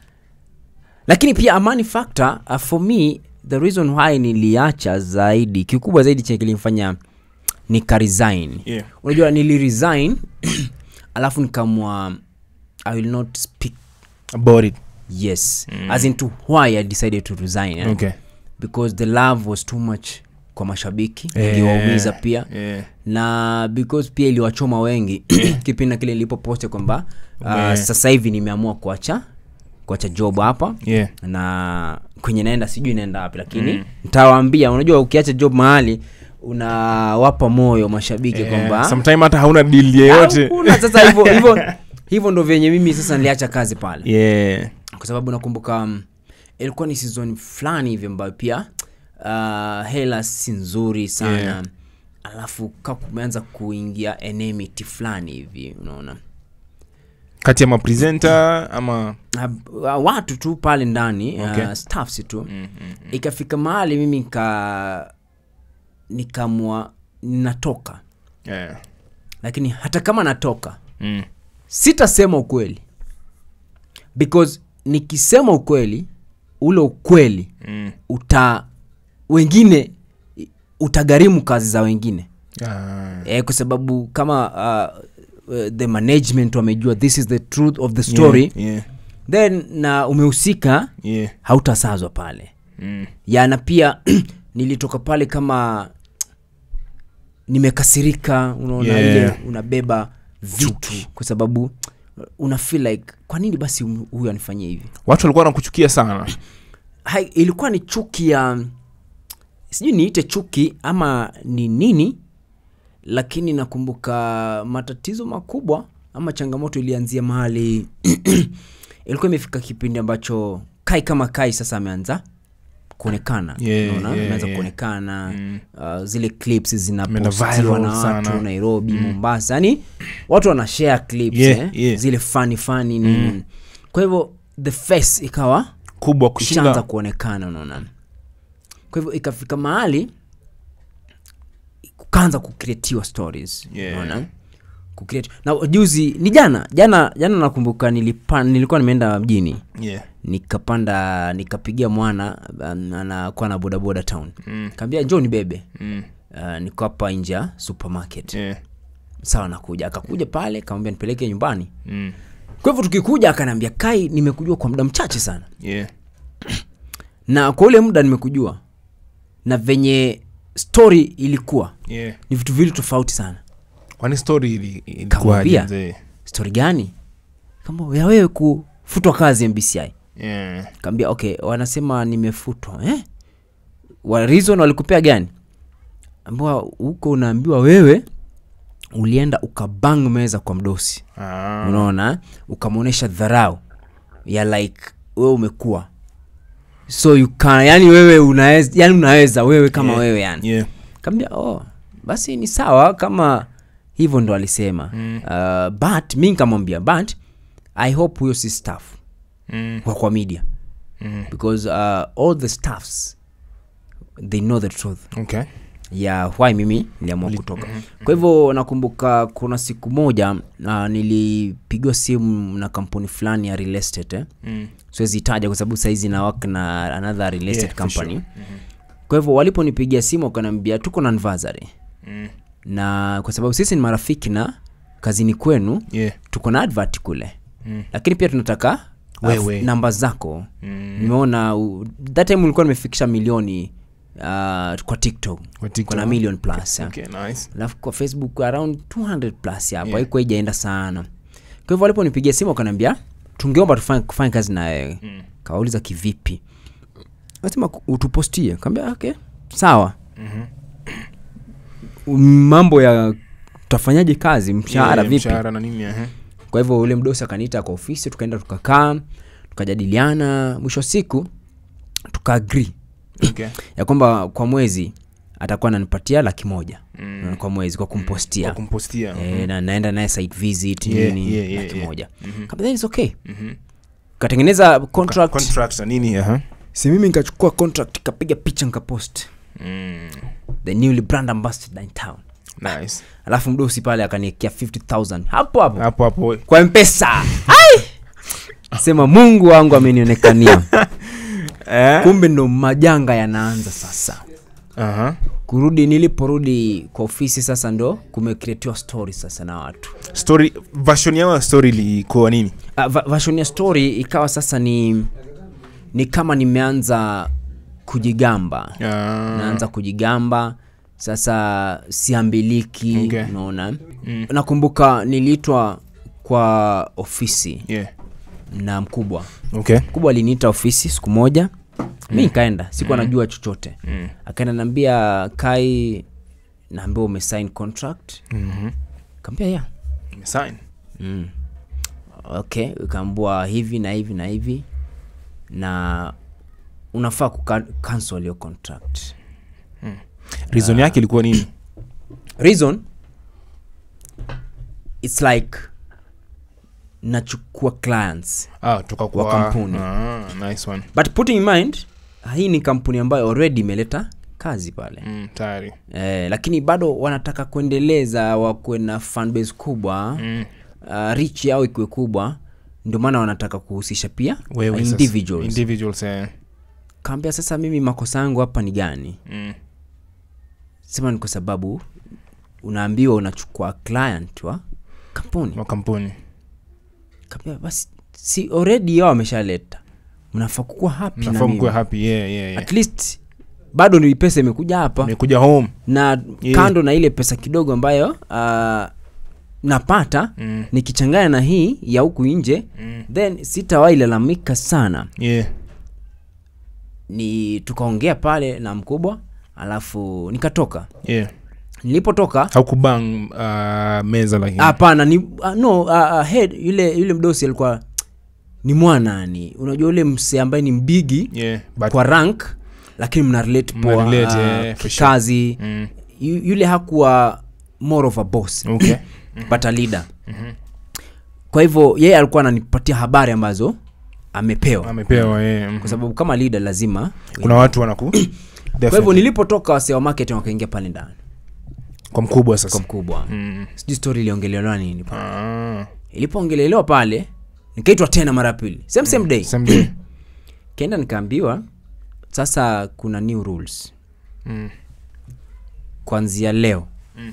lakini pia amani factor uh, for me the reason why niliacha zaidi kikubwa zaidi chenye kilimfanya nikaresign yeah unajua niliresign alafu nikamwa i will not speak about it yes mm. as into why i decided to resign eh? okay because the love was too much kwa mashabiki Eh, iliwaumiza pia yeah na because pia iliwachoma wengi kipindi na kile nilipoposte kwamba uh, Ume- sasa hivi nimeamua kuacha kuacha job hapa yeah na kwenye naenda sijui naenda wapi lakini mm. ntawaambia unajua ukiacha job mahali unawapa moyo mashabiki yeah. kwamba sometime hata hauna deal yeyote hakuna sasa hivyo hivyo hivyo ndo vyenye mimi sasa niliacha kazi pale yeah. kwa sababu nakumbuka um, ilikuwa ni season fulani hivi ambayo pia uh, hela si nzuri sana Yeah. alafu ka kumeanza kuingia enmity fulani hivi unaona kati ya mapresenta ama uh, watu tu pale ndani Okay. uh, staffs tu mm, mm, ikafika mahali mimi nika nikamwa natoka yeah. lakini hata kama natoka mm. sitasema ukweli because nikisema ukweli ule ukweli Mm. uta wengine utagharimu kazi za wengine Ah. e, kwa sababu kama uh, uh, the management wamejua this is the truth of the story yeah, yeah, then na umehusika yeah. hautasazwa pale Mm. ya na pia nilitoka pale kama nimekasirika unaona Yeah. ile unabeba vitu kwa sababu una feel like kwa nini basi huyu anifanyie hivi watu walikuwa wanakuchukia sana Hai, ilikuwa ni chuki ya sijui niite chuki ama ni nini lakini nakumbuka matatizo makubwa ama changamoto ilianzia mahali ilikuwa imefika kipindi ambacho kai kama kai sasa ameanza kuonekana Yeah, unaona? yeah, ameanza yeah. kuonekana Mm. uh, zile clips Ameenda zinapostiwa viral na watu sana. nairobi mombasa yani watu wana share clips Yeah, eh? yeah. zile fani fani nini kwa hivyo the face ikawa kubwa ishaanza kushinda kuonekana unaona kwa hivyo ikafika mahali kukaanza kukretiwa stories Yeah. unaona kucreate na juzi ni jana jana jana nakumbuka nilipa, nilikuwa nimeenda mjini yeah. nikapanda nikapigia mwana um, anakuwa na bodaboda town mm. kaambia njoo nibebe Mm. uh, niko hapa nje ya supermarket Yeah. sawa nakuja akakuja pale kamwambia nipeleke nyumbani Mm. kwa hivyo tukikuja akanaambia kai nimekujua kwa muda mchache sana Yeah. na kwa ule muda nimekujua na venye story ilikuwa Yeah. ni vitu viwili tofauti sana kwani story ili- ilikuwaje Kamwambia. mzee story gani kama ya wewe kufutwa kazi mbci yeah. kaambia okay wanasema nimefutwa eh? wa reason walikupea gani ambao huko unaambiwa wewe ulienda ukabang meza kwa mdosi ah. unaona ukamwonyesha dharau ya like wewe umekuwa so you can, yani wewe unaweza yani unaweza wewe kama Yeah. wewe yani yeah. kaambia oh basi ni sawa kama hivyo ndo alisema Mm. uh, but mi nikamwambia but i hope huyo si staff Mm. wa kwa media Mm. because uh, all the staffs they know the truth okay ya why mimi niliamua kutoka kwa hivyo nakumbuka kuna siku moja uh, nilipigiwa simu na kampuni fulani ya real estate eh? mm. siwezi itaja kwa sababu saizi na work na another real estate Yeah, for company sure. Mhm. kwa hivyo waliponipigia simu wakaniambia tuko na anniversary Mm. na kwa sababu sisi ni marafiki na kazini kwenu yeah. tuko na advert kule Mm. lakini pia tunataka uh, Wewe. namba zako Mm. nimeona u- that time ulikuwa nimefikisha milioni uh, kwa tiktok Kwa TikTok. kuna million plus ya. okay, nice. alafu kwa facebook around 200 plus hapo Yeah. haikuwa ijaenda sana kwa hivyo waliponipigia simu wakaniambia tungeomba tufanye kufanya kazi na wewe Mm. kawauliza kivipi nasema ku- utupostie kaambia okay sawa Mhm. mambo ya tutafanyaje kazi mshahara Yeah, vipi mshahara na nini aha. kwa hivyo ule mdosi akaniita kwa ofisi tukaenda tukakaa tukajadiliana mwisho wa siku tukaagri okay. ya kwamba kwa mwezi atakuwa ananipatia laki moja Mm. kwa mwezi kwa kumpostia Kwa kumpostia e, na naenda naye site visit Yeah, nini yeah, yeah, laki yeah. moja Mhm. Kamba, then it's okay Mhm. katengeneza contract contract na nini aha. si mimi nikachukua contract kapiga picha nikapost Mm. the newly brand ambassador in town nice alafu mdosi pale akaniekea 50000 hapo hapo hapo hapo kwa mpesa Ai! sema mungu wangu amenionekania eh? kumbe ndo majanga yanaanza sasa Aha. kurudi niliporudi kwa ofisi sasa ndo kumekreatiwa story sasa na watu story version yao ya story ilikuwa nini uh, va- version ya story ikawa sasa ni ni kama nimeanza kujigamba Ah. naanza kujigamba sasa siambiliki Okay. unaona Mm. nakumbuka niliitwa kwa ofisi yeah. na mkubwa okay mkubwa aliniita ofisi siku moja mi nikaenda sikuwa najua chochote mm. akaenda naambia kai naambia umesign contract mm-hmm. kaambia ya Umesign. mm. okay ukaambua hivi na hivi na hivi na unafaa kuka- cancel your contract reason yake ilikuwa nini reason its like nachukua clients ah, toka kwa Wa kampuni. ah, nice one but putting in mind hii ni kampuni ambayo already imeleta kazi pale mm, tayari eh, lakini bado wanataka kuendeleza wakuwe na fanbase kubwa mm. uh, rich yao ikiwe kubwa ndio maana wanataka kuhusisha pia wewe sasa. individuals individuals eh. kaambia sasa mimi makosa yangu hapa ni gani mm. sema ni kwa sababu unaambiwa unachukua client wa kampuni wa kampuni kaambia basi si already yao wameshaleta mnafaa kukuwa happy na nafaa mimi. mkuwe happy yeah, yeah, yeah. at least bado ni pesa imekuja hapa umekuja home na Yeah. kando na ile pesa kidogo ambayo uh, napata mm. nikichanganya na hii ya huku nje Mm. then sitawahi lalamika sana yeah. ni tukaongea pale na mkubwa alafu nikatoka yeah. nilipotoka haukubang uh, meza lakini hapana ni uh, no uh, uh, head yule yule mdosi alikuwa ni mwanani unajua yule mse ambaye ni mbigi yeah. but kwa rank lakini mna relate poa Mna-relate, uh, yeah, for sure. kazi mm. Yu- yule hakuwa more of a boss okay but a leader kwa hivyo yeye alikuwa ananipatia habari ambazo amepewa amepewa yeah. mhm. kwa sababu kama leader lazima kuna watu wanaku kwa hivyo Definitely. nilipotoka wasee wa marketing wakaingia pale ndani kwa mkubwa kwa sasa mkubwa mm. sijui story iliongelelewa nini pale. ah. ilipoongelelewa pale nikaitwa tena mara ya pili same same day Same day. kenda nikaambiwa sasa kuna new rules mm. kuanzia leo Mm.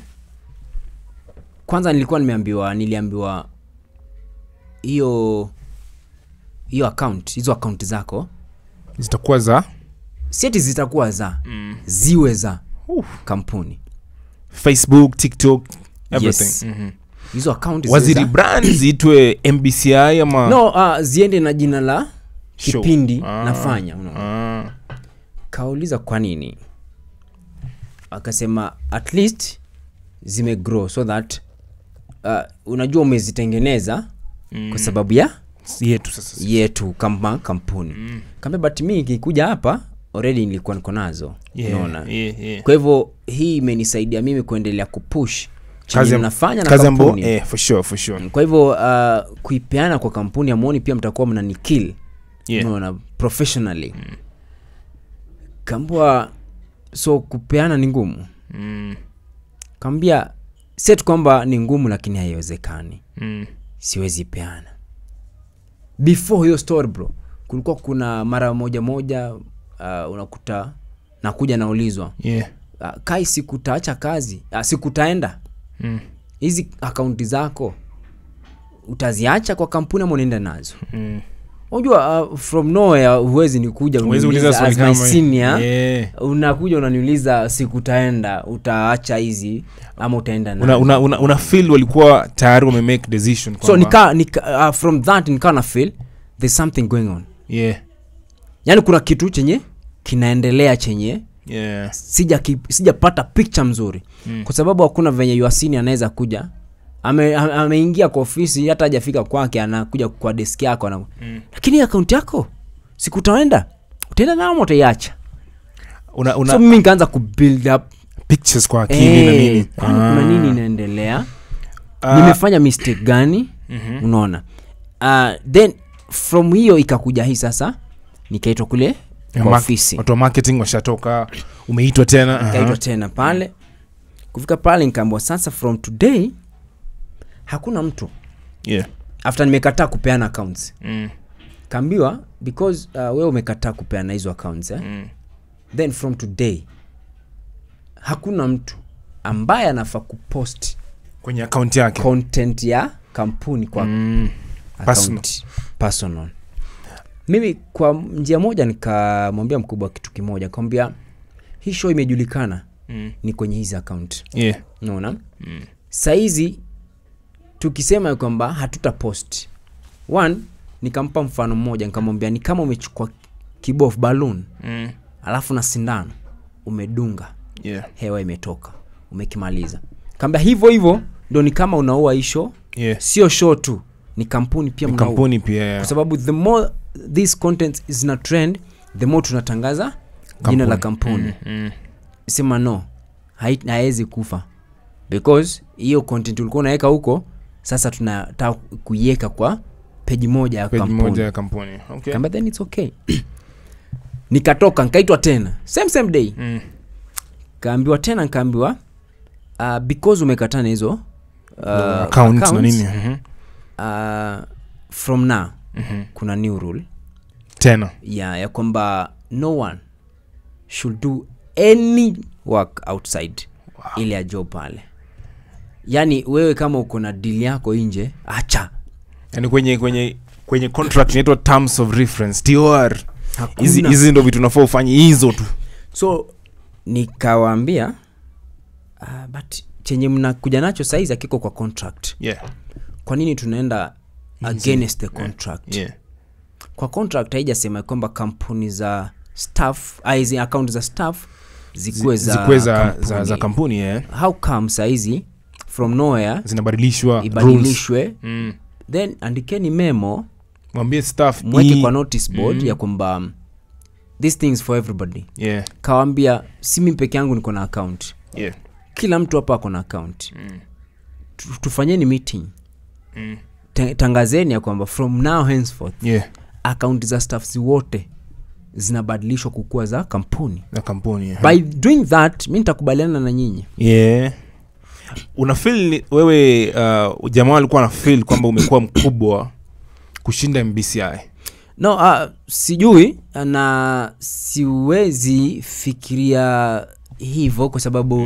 kwanza nilikuwa nimeambiwa niliambiwa hiyo hiyo account hizo account zako zitakuwa za sieti zitakuwa za mm. ziwe za Uf. kampuni facebook tiktok everything Yes. Mhm. hizo account ziwe waziri za- brand ziitwe mbci ama no uh, ziende na jina la Show. kipindi Ah. nafanya unaona. ah. kauliza kwa nini akasema at least zimegrow so that uh, unajua umezitengeneza Mm. kwa sababu ya Si yetu sasa yetu kama kampuni mm. kaambia but mi ikikuja hapa already nilikuwa niko nazo Yeah, unaona yeah, yeah. kwa hivyo hii imenisaidia mimi kuendelea kupush Kazi chenye am- mnafanya na kazi ambayo kampuni eh, for sure, for sure. kwa hivyo uh, kuipeana kwa kampuni amwoni pia mtakuwa mnanikil Yeah. unaona professionally mm. kambua so kupeana ni ngumu Mm, kaambia set kwamba ni ngumu lakini haiwezekani mm. siwezi peana before hiyo story bro kulikuwa kuna mara moja moja uh, unakuta nakuja naulizwa Yeah. uh, kai sikutaacha kazi uh, sikutaenda Mm, hizi akaunti zako utaziacha kwa kampuni ama unaenda nazo mm. unajua uh, from nowhere huwezi nikuja Huwezi uniuliza uliza swali as my kama hii. senior Yeah. unakuja unaniuliza sikutaenda utaacha hizi ama utaenda nazo una, una, una, una feel walikuwa tayari wamemake decision so kwamba- nika, nika uh, from that nikaa na feel there's something going on yeah. yaani kuna kitu chenye kinaendelea chenye Yeah. sija ki- sijapata picture mzuri Mm. kwa sababu hakuna venye yuasini anaweza kuja ame- ame- ameingia kwa ofisi hata hajafika kwake anakuja kwa deski yako ana... Mm. lakini akaunti yako sikutaenda utaenda nao ama utaiacha una, una so mimi nikaanza kubuild up pictures kwa akili na Eh, nini kwani kuna nini inaendelea Ah, nimefanya mistake gani mhm. unaona uh, then from hiyo ikakuja hii sasa nikaitwa kule Ya kwa ma- ofisi watu wa marketing washatoka umeitwa tena aha. nikaitwa tena pale kufika pale nikaambwa sasa from today hakuna mtu yeah. after nimekataa kupeana accounts mm. kaambiwa because uh, wewe umekataa kupeana hizo accounts eh? Mm. then from today hakuna mtu ambaye anafaa kupost kwenye akaunti yake content ya kampuni kwa mm. account personal mimi kwa njia moja nikamwambia mkubwa kitu kimoja nikamwambia hii show imejulikana Mm. ni kwenye hizi account yeah. unaona Mm. sahizi tukisema ya kwamba hatuta post one nikampa mfano mmoja nikamwambia ni kama umechukua kibof balloon Mm. alafu na sindano umedunga yeah. hewa imetoka umekimaliza kaambia hivyo hivyo ndo ni kama unaua hii show yeah. sio show tu ni kampuni pia Ni mnau- kampuni pia kwa sababu the more this content is na trend the more tunatangaza jina la kampuni Mm, mm. sema no hai- haezi kufa because hiyo content ulikuwa unaweka huko sasa tunataka kuiweka kwa peji moja ya Page kampuni moja ya kampuni okay. Kamba, then it's okay nikatoka nikaitwa tena same same day Mm. kaambiwa tena nkaambiwa uh, because umekatana hizo uh, Accounts na accounts, nini Mhm. uh, from now Mhm. kuna new rule tena ya ya kwamba no one should do any work outside wow. ile ya job pale yaani wewe kama uko na deal yako nje acha yani kwenye kwenye kwenye contract inaitwa terms of reference tor Hakuna. hizi hizi ndo vitu nafaa ufanye hizo tu so nikawaambia uh, but chenye mnakuja nacho saizi akiko kwa contract yeah. kwa nini tunaenda against the contract Yeah. kwa contract haijasema kwamba kampuni za staff ah, hizi account za staff zikuwe za, zikuwe za, kampuni. za, za kampuni yeah. how come saizi from nowhere zinabadilishwa rules. ibadilishwe Mm. then andikeni memo mwambie staff mweke hii- kwa notice board Mm. ya kwamba um, this things for everybody yeah. kawambia si mi peke yangu niko na account Yeah. kila mtu hapa ako na account Mm. Tu- tufanyeni meeting Mm. Ta- tangazeni ya kwamba from now henceforth Yeah. akaunti za staffs wote zinabadilishwa kukuwa za kampuni na kampuni yeah. by doing that mi nitakubaliana na nyinyi yeah. una feel ni- wewe uh, jamaa alikuwa na feel kwamba umekuwa mkubwa kushinda mbci no uh, sijui na siwezi fikiria hivyo kwa sababu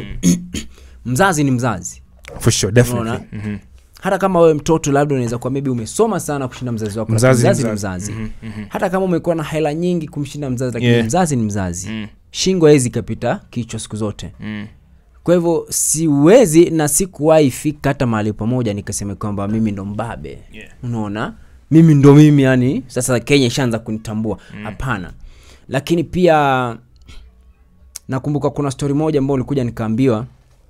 mzazi ni mzazi for sure definitely Unaona? Mhm. hata kama wewe mtoto labda unaweza kuwa maybe umesoma sana kushinda mzazi wako Mzazi lakini ni mzazi ni mzazi. mzazi Mhm, mhm. hata kama umekuwa na hela nyingi kumshinda mzazi lakini Yeah. mzazi ni mzazi Mm. shingo hawezi ikapita kichwa siku zote Mm. kwa hivyo siwezi na sikuwahi fika hata mahali pamoja nikasema kwamba mimi ndo mbabe Yeah. unaona mimi ndo mimi yani sasa kenya ishaanza kunitambua hapana lakini pia nakumbuka kuna stori moja ambao ulikuja nikaambiwa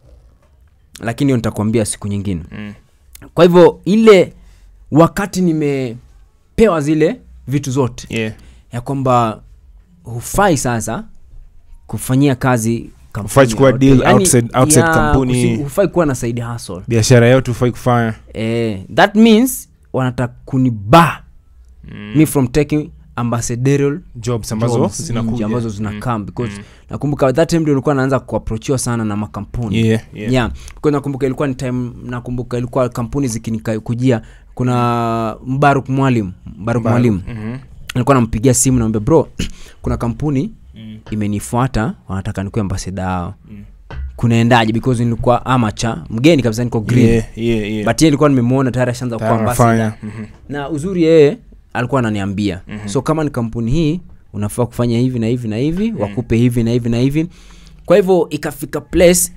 lakini hiyo nitakuambia siku nyingine Mm. kwa hivyo ile wakati nimepewa zile vitu zote Yeah. ya kwamba hufai sasa kufanyia kazi kampuni Hufai kuchukua yoyote. deal Yaani, outside- outside ya, kampuni. kusi- hufai kuwa na side hustle biashara yote ufai kufanya eh, that means wanataka kuniba Mm. me from taking ambassadorial jobs ambazo jobs nje zinakuja ambazo zina come because nakumbuka that time ndio ilikuwa naanza kuaprochiwa sana na makampuni Yeah, yeah. yeah. Because nakumbuka ilikuwa ni time nakumbuka ilikuwa kampuni zikinikujia kuna mbaruk mwalim mbaruk mwalimu Mhm. alikuwa nampigia simu naambia bro kuna kampuni imenifuata wanataka nikuwe ambasada yao kunaendaje because nilikuwa amacha mgeni kabisa niko green Yeah, yeah, yeah. but yeye nilikuwa nimemwona tayari ashaanza kuwa Tayari ambassador anafanya. Mhm. na uzuri yeye alikuwa ananiambia mm-hmm. so kama ni kampuni hii unafaa kufanya hivi na hivi na hivi mm. wakupe hivi na hivi na hivi kwa hivyo ikafika place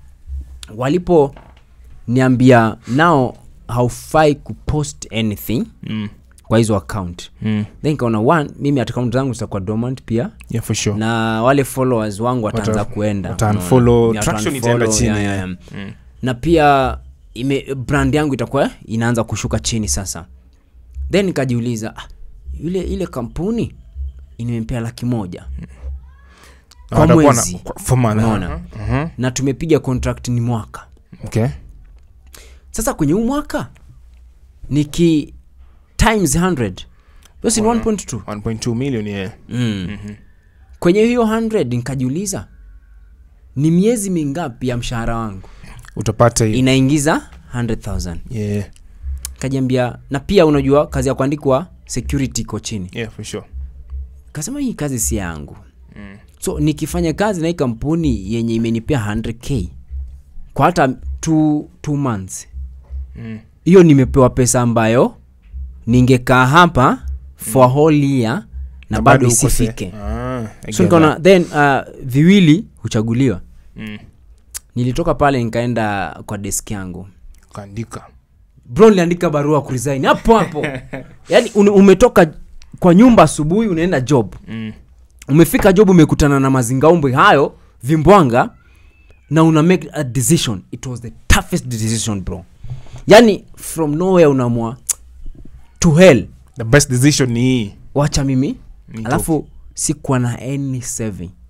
walipo niambia nao haufai kupost anything Mm. kwa hizo account Mm. then kaona one mimi account zangu zitakuwa dormant pia Yeah, for sure. na wale followers wangu wataanza Wata- kuenda wata unaona. unfollow, Yeah, traction wata-unfollow, itaenda chini, yeah, yeah. yeah, yeah. Mm. na pia ime brand yangu itakuwa inaanza kushuka chini sasa then nikajiuliza ah, ile ile kampuni inimempea laki moja Na kwa watakuwa na- mwezi kwa- for month. Unaona? Mhm. na tumepiga contract ni mwaka Okay. sasa kwenye huu mwaka niki times 100 hiyo si ni 1.2 1.2 million yeah. mm. kwenye hiyo 100 nikajiuliza ni miezi mingapi ya mshahara wangu utapata hiyo inaingiza 100000 yeah. kajiambia na pia unajua kazi ya kuandikwa security iko chini yeah, for sure. kasema hii kazi si yangu mm. so nikifanya kazi na hii kampuni yenye imenipea 100k kwa hata two, two months Mm. hiyo nimepewa pesa ambayo ningekaa hapa for mm. whole year na bado ukose- isifike Ah, I so get nikaona that. then uh, viwili huchaguliwa Mm. nilitoka pale nikaenda kwa desk yangu Ukaandika. bro niliandika barua kuresign hapo hapo yaani un- umetoka kwa nyumba asubuhi unaenda job Mm. umefika job umekutana na mazingaumbwe hayo vimbwanga na una make a decision it was the toughest decision bro yani from nowhere unaamua to hell the best decision ni hii wacha mimi Nitoke. alafu sikuwa na any saving